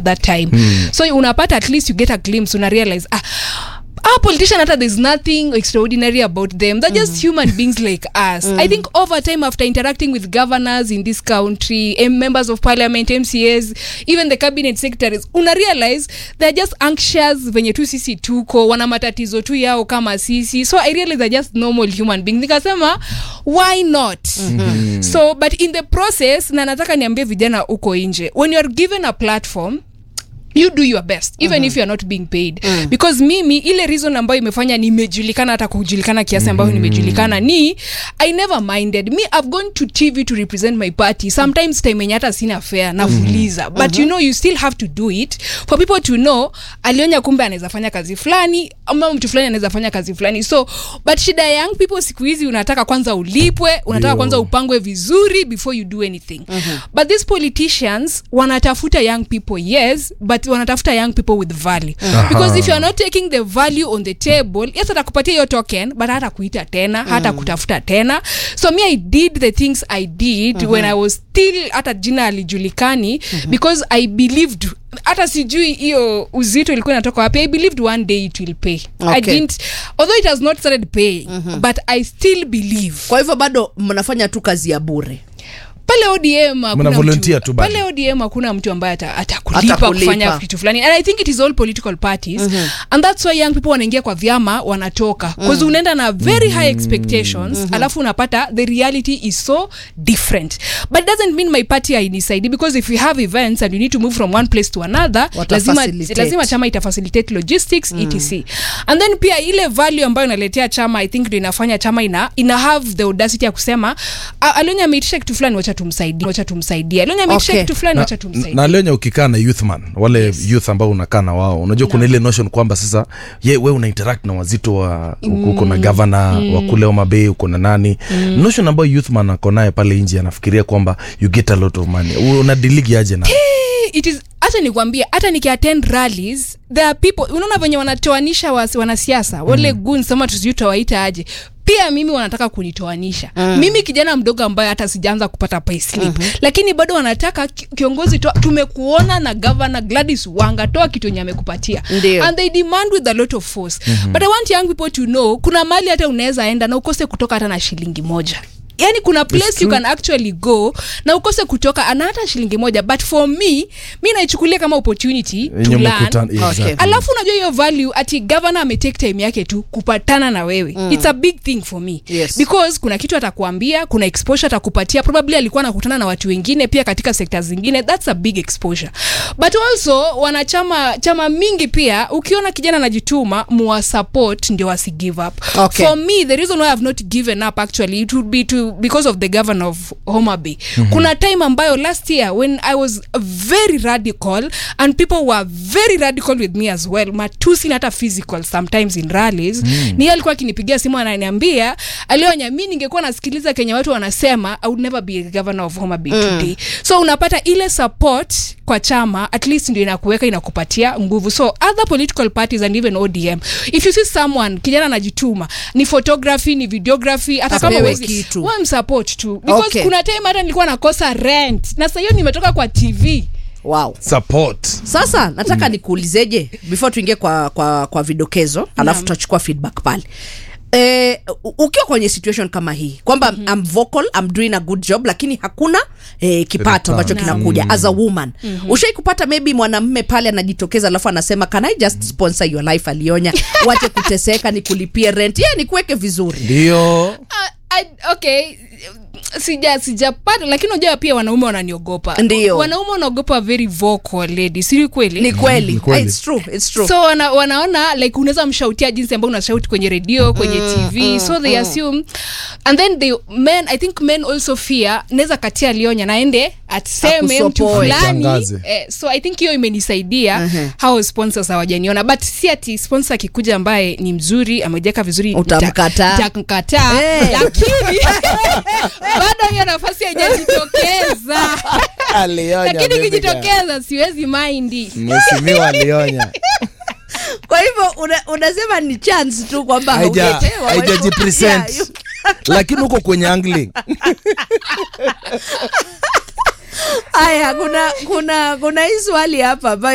that time so unapata at least you get a glimpse una realize ah our politician hata there's nothing extraordinary about them they're just human beings like us i think over time after interacting with governors in this country em- members of parliament mcas even the cabinet secretaries una realize they're just anxious venye tu sisi tuko wana matatizo tu yao kama sisi so i realize they're just normal human beings nikasema why not mm-hmm. so but in the process na nataka niambie vijana huko nje when you are given a platform you do your best even if you are not being paid because mimi ile reason ambayo imefanya nimejulikana hata kujulikana kiasi ambayo nimejulikana ni i never minded me i've gone to tv to represent my party sometimes time yenye hata sina fare nafuliza but you know you still have to do it for people to know alionya kumbe anaweza fanya kazi fulani ama mtu fulani anaweza fanya kazi fulani so but shida ya young people siku hizi unataka kwanza ulipwe unataka Ndio. kwanza upangwe vizuri before you do anything but these politicians wanatafuta young people yes but wanatafuta young people with value because if you are not taking the value on the table yes atakupatia hiyo token but hata kuita tena hata kutafuta tena so me i did the things i did when i was still hata jina alijulikani because i believed hata sijui hiyo uzito ilikuwa inatoka wapi i believed one day it will pay i Okay. didn't although it has not started paying but i still believe kwa hivyo bado mnafanya tu kazi ya bure pale odm hakuna volunteer mtu- tu bado. pale odm hakuna mtu ambaye ata- atakulipa Atakulipa. kufanya kitu fulani and i think it is all political parties and that's why young people wanaingia kwa vyama wanatoka bcause unaenda na very high expectations alafu unapata the reality is so different but it doesn't mean my party hainisaidi because if we have events and you need to move from one place to another Wata lazima, facilitate. lazima chama itafacilitate logistics etc and then pia ile value ambayo inaletea chama i think ndo inafanya chama ina, ina have the audacity ya kusema "Ah, alionya ameitisha kitu fulani wacha tumsaidie wacha tumsaidie alionya ameitisha Okay. kitu fulani na, wacha tumsaidie na lenye ukikaa na youthman wale yes. youth ambao unakaa na wao unajua kuna ile notion kwamba sasa ye we una interact na wazito wa mm. uko na gavana mm. wa kule Homa uko na nani mm. notion ambayo youthman ako naye pale nje anafikiria kwamba you get a lot of money unadiligi aje na it is hata nikwambie hata nikiattend rallies there are people unaona venye wanatoanisha wasi- wanasiasa wale mm. guns ama tusijui tawaita aje pia mimi wanataka kunitoanisha mm. mimi kijana mdogo ambaye hata sijaanza kupata payslip mm-hmm. lakini bado wanataka ki- kiongozi toa tumekuona na governor Gladys Wanga toa kitu yenye amekupatia Ndio. and they demand with a lot of force mm-hmm. but i want young people to know kuna mali hata unaweza enda na ukose kutoka hata na shilingi moja yani kuna place you can actually go na ukose kutoka ana hata shilingi moja but for me mi naichukulia kama opportunity to Yenye learn mkutano- Okay. exactly. alafu unajua hiyo value ati governor ametake time yake tu kupatana na wewe mm. it's a big thing for me Yes. because kuna kitu atakuambia kuna exposure atakupatia probably alikuwa anakutana na watu wengine pia katika sekta zingine that's a big exposure but also wanachama chama mingi pia ukiona kijana anajituma muwa support ndio wasi give up Okay. for me the reason why i've not given up actually it would be to because of the governor of Homa Bay mm-hmm. kuna time ambayo last year when i was very radical and people were very radical with me as well matusi na hata physical sometimes in rallies mm. ni yeye alikuwa akinipigia simu ananiambia alionya mi ningekuwa nasikiliza kenye watu wanasema i would never be a governor of Homa Bay mm. today so unapata ile support kwa chama at least ndio inakuweka inakupatia nguvu so other political parties and even odm if you see someone kijana anajituma ni photography ni videography hata kama Apewe huwezi- kitu. wewe msupport tu because Okay. kuna time hata nilikuwa nakosa rent na sasa hiyo nimetoka kwa tv wow support sasa nataka nikuulizeje before tuingie kwa, kwa, kwa vidokezo alafu tutachukua feedback pale Eh, u- ukiwa kwenye situation kama hii kwamba mm-hmm. I'm vocal, I'm doing a good job lakini hakuna eh, kipato ambacho Return. kinakuja as a woman mm-hmm. ushai kupata maybe mwanamme pale anajitokeza alafu anasema can I just sponsor your life alionya wache kuteseka nikulipie rent ye nikuweke vizuri ndio Ah, I, okay sija sijapata lakini unajua pia wanaume wananiogopa Ndio. wanaume wanaogopa very vocal lady si kweli ni kweli Ni kweli. it's true, it's true. so wana, wanaona like unaweza mshautia jinsi ambao unashauti kwenye redio kwenye tv so they assume and then they men i think men also fear naweza katia alionya naende atseme mtu Akusopoe. fulani Tangaze. eh, so i think hiyo imenisaidia hao sponsors hawajaniona but si ati sponsor akikuja ambaye ni mzuri amejeka vizuri Utamkataa. nita- nitamkataa Eh. lakini bado hiyo nafasi haijajitokeza lakini ikijitokeza siwezi maindi mheshimiwa alionya kwa hivyo una, unasema ni chance tu kwamba Haija- haujapewa. haijajipresent. Yeah, you- lakini uko kwenye angling haya kuna kuna kuna hii swali hapa ambayo